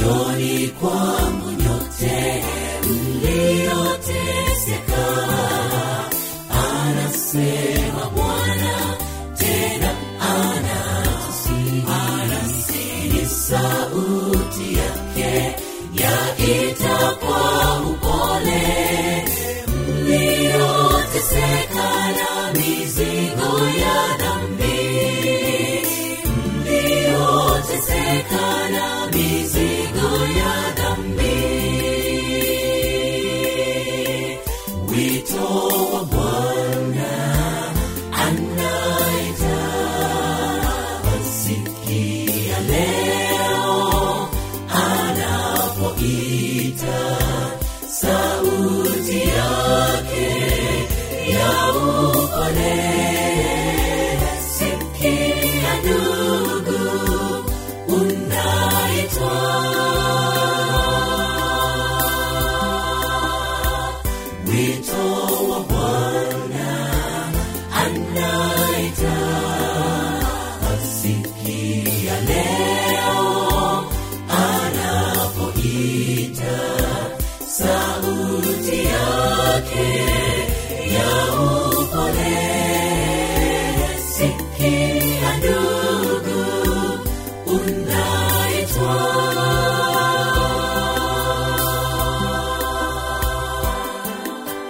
njoni kwangu nyote mlioteseka anasema bwana tena anatusihi anasihi sauti yake yaita kwa upole mlioteseka na mizigo ya dhambi mlioteseka na mizigo ya dhambi wito wa bwana anaita wasikia leo anapoita sauti yake ya upole sikia ndugu unaitwa wito wa bwana anaita asikia leo anapoita sauti yake ya upole sikia ndugu unaitwa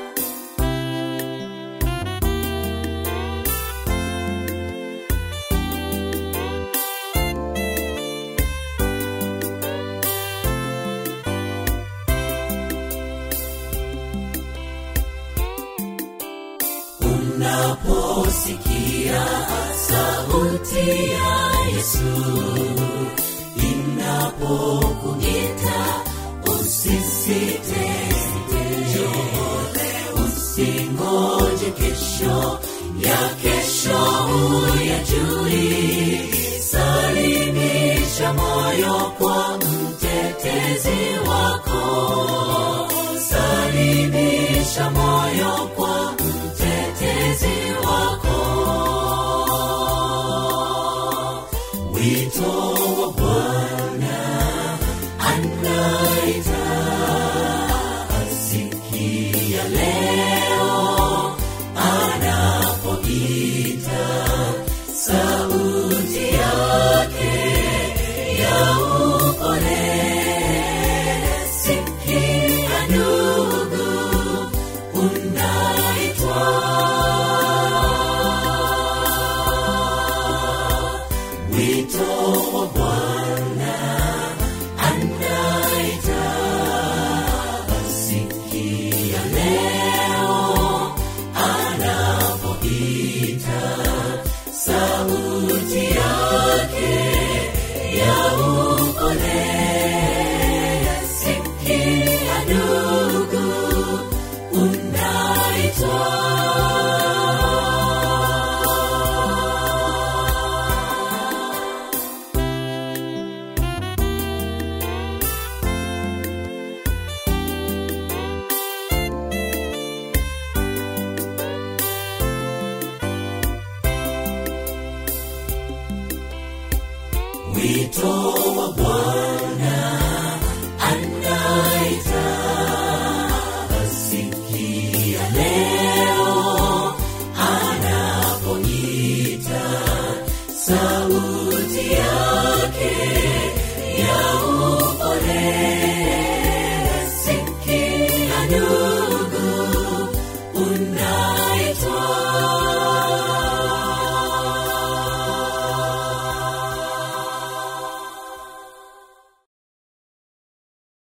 unaposikia sauti ya yesu inapokuita usisite njole usingoje kesho ya kesho huyajui salimisha moyo kwa mtetezi wako salimisha moyo kwa mtetezi wako wito wa bwana anaita asikia leo anapoita sauti yake ya upole sikia ndugu unaitwa wito wa bwana anaita asikia leo anapoita sauti yake ya upole sikia ndugu unaitwa wito wa bwana anaita asikia leo anapoita sauti yake ya upole sikia ndugu una